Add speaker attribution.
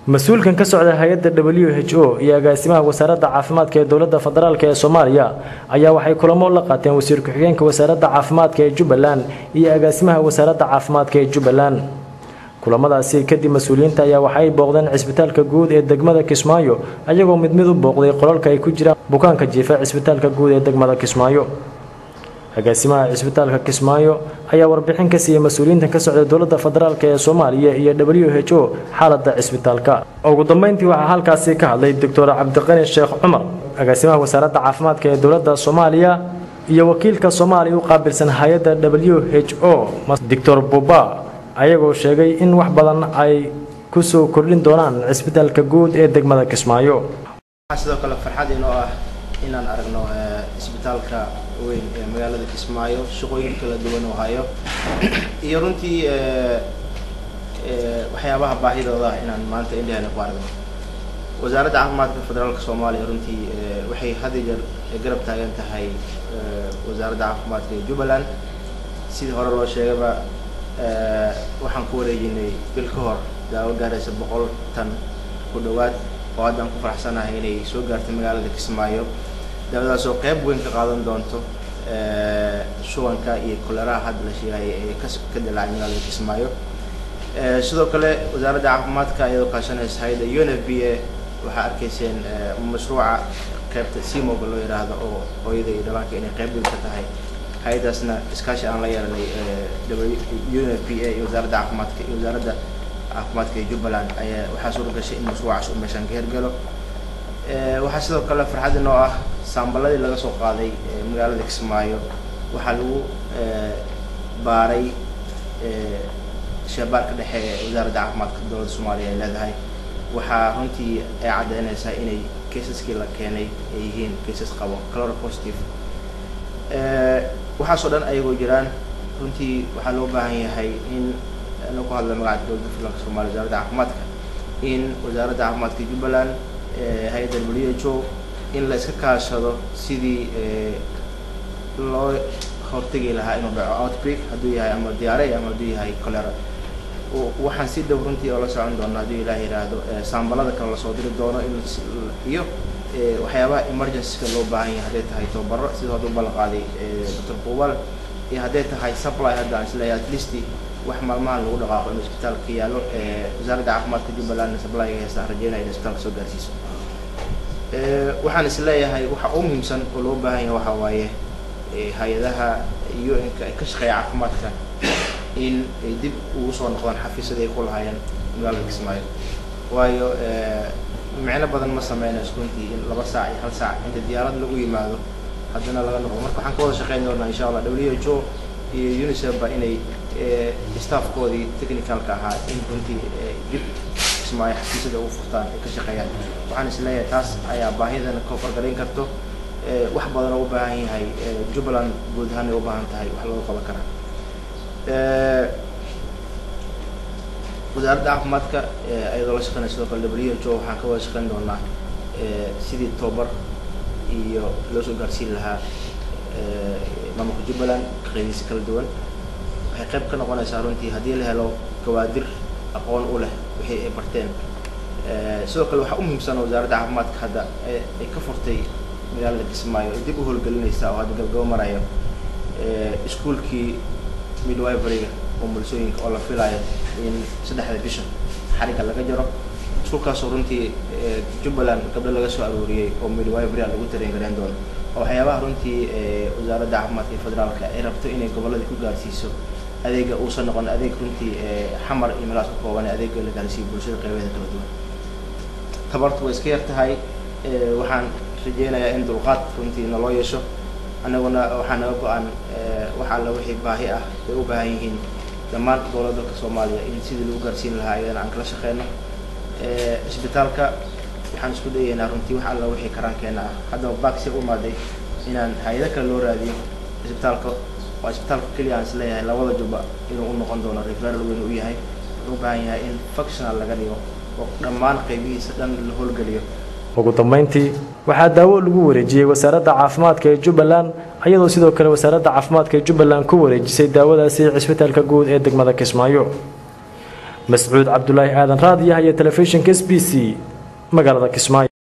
Speaker 1: mas-uulkan ka socda hay-adda w h o iyo agaasimaha wasaaradda caafimaadka ee dowladda federaalk ee soomaaliya ayaa waxay kulamo la qaateen wasiir ku-xigeenka wasaaradda caafimaadka ee jubbaland iyo agaasimaha wasaaradda caafimaadka ee jubbaland kulamadaasi kadib mas-uuliyiinta ayaa waxay booqdeen cisbitaalka guud ee degmada kismaayo ayagoo mid mid u booqday qolalka ay ku jiraan bukaanka jiifa cisbitaalka guud ee degmada kismaayo agaasimaha cisbitaalka kismaayo ayaa warbixin ka siiyey mas-uuliyiintan ka socda dowladda federaalk ee soomaaliya iyo w h o xaaladda cisbitaalka ugu dambeyntii waxaa halkaasi ka hadlay doctor cabdiqani sheekh cumar agaasimaha wasaaradda caafimaadka ee dowladda soomaaliya iyo wakiilka soomaaliya u qaabilsan hay-adda w h o doctor buba ayagoo sheegay in wax badan ay ku soo kordhin doonaan cisbitaalka guud ee degmada kismaayo
Speaker 2: sidoo kale farxad inoo ah inaan aragno isbitaalka weyn ee magaalada kismaayo shaqooyin kala duwan oo hayo iyo runtii waxyaabaha baahidooda ah inaan maanta indhahana ku aragno wasaaradda caafimaadka federaalka soomaaliya runtii waxay had iyo jeer garab taagan tahay wasaaradda caafimaadka ee jubbaland sidii hore loo sheegaba waxaan ku wareejinay bil ka hor daawo gaaraysa boqol tan ku dhowaad oo haddaan ku faraxsanahay inay soo gaartay magaalada kismaayo daawadaas oo qeyb weyn ka qaadan doonto shubanka iyo koleraha hadda la sheegaya ee ka ka dilaacay magaalada kismaayo sidoo kale wasaaradda caafimaadka iyadoo kaashanaysa hay-adda u n f b a waxaa arkayseen mashruuca qeybta simoga loo yidhaahdo oo hooyada iyo dhallaanka inay qeyb weyn ka tahay hay-adaasna iskaashi aan la yeelanay u n f b a iyo wasaaradda caafimaadka iyo wasaaradda caafimaadka ee jubbaland ayaa waxaa suura gashay in mashruucaas uu meeshaan ka hergalo waxaa sidoo kale farxad inoo ah saambaladii laga soo qaaday magaalada kismaayo waxaa lagu baaray shabaarka dhexe ee wasaaradda caafimaadka dowladda soomaaliya ay leedahay waxaa runtii ay caddeynaysaa inay kaysaskii la keenay ay yihiin kaysas qabo calora positive waxaasoo dhan ayagoo jiraan runtii waxaa loo baahan yahay in ana ku hadla magaca dowladda federaalka soomaliya wasaaradda caafimaadka in wasaaradda caafimaadka jubbaland hay-adda w h o in la iska kaashado sidii loo hortegi lahaa inuu dhaco outbreak hadduu yahay ama diyaare ama hadduu yahay colera waxaan si dhow runtii oo la socon doona hadduu ilaah yidhaahdo saambalada kale lasoo diri doono in iyo waxyaabaha emergencyka loo baahan yahay hadday tahay tababaro sida haduu ballan qaaday doctor buubal iyo hadday tahay supply hadda aan isleeyahay at least wax maalmahan lagu dhaqaaqo inuu isbitaalka yaalo wasaaradda caafimaadka jubbalandna supplyga heesta aan rajeynaya in isbitaalka soo gaarsiiso waxaan is leeyahay waxa u muhiimsan oo loo baahan yahay waxa waaye hay-adaha u n-ka ay ka shaqeeya caafimaadka in ay dib ugu soo noqdaan xafiisyada ay ku lahaayeen magaalada kismaayo waayo micno badan ma sameynayso runtii in laba saac iyo hal saac inta diyaarad lagu yimaado haddana laga noqdo marka waxaan ka wada shaqeyn doonaa insha allah w h o iyo unicef ba inay staffkoodii technicalka ahaa in runtii dib kismaayo xafiisyada ugu furtaan ay ka shaqeeyaan waxaan is leeyahay taas ayaa baahidana ka fargalayn karto wax badan oo u baahan yahay jubbaland guud ahaan ay u baahan tahay wax looga qaban karaa wasaaradda caafimaadka ayadoo la shaqeynaya sidoo kale w h o waxaan ka wada shaqeyn doonaa sidii tobar iyo loo soo gaarsiin lahaa maamulka jubbaland qeydiisa kala duwan waxay qayb ka noqonaysaa runtii haddii la helo gawaadir aqoon u leh wixii ay barteen sidoo kale waxaa u muhiimsan wasaaradda caafimaadka hadda ay ka furtay magaalada kismaayo ay dib u howlgelinaysaa oo hadda gabagabo marayo iskuolkii midwiveryga oo bulsooyinka oo la filayo in saddexda bisha xarigga laga jaro iskuolkaasoo runtii jubbaland gabdho laga soo arooriyey oo midwivery lagu tareen gareyn doono oo waxyaabaha runtii wasaaradda caafimaadka ee federaalka ay rabto inay gobolladii ku gaarsiiso adeega uusan noqon adeeg runtii xamar iyo meelaas ku kooban adeega la gaarsiiyo bulshada qeybeeda kala duwan tabartu way iska yar tahay waxaan rajeynayaa in dulqaad runtii naloo yeesho annaguna waxaa naga go-an wax alla wixii baahi ah ay u baahan yihiin dhammaan gobolada dalka soomaaliya in sidii lagu gaarsiin lahaa ayadana aan kala shaqeyno isbitaalka waxaan isku dayaynaa runtii wax alla wixii karaankeena ah haddaba baksi u imaaday inaan hay-ado kale loo raadiyo isbitaalka waa isbitaalka keliya aan isleeyahay labada jubba inuu u noqon doono referal weyn u yahay wuxuu u baahan yahay in functional laga dhigo oo dhammaan qaybihiisa dhan la howlgeliyo
Speaker 1: ugu dambeyntii waxaa daawo lagu wareejiyey wasaaradda caafimaadka ee jubbaland iyadoo sidoo kale wasaaradda caafimaadka ee jubbaland ku wareejisay daawadaasi cisbitaalka guud ee degmada kismaayo mascuud cabdulaahi aadan raadiyaha iyo telefishinka s b c magaalada kismaayo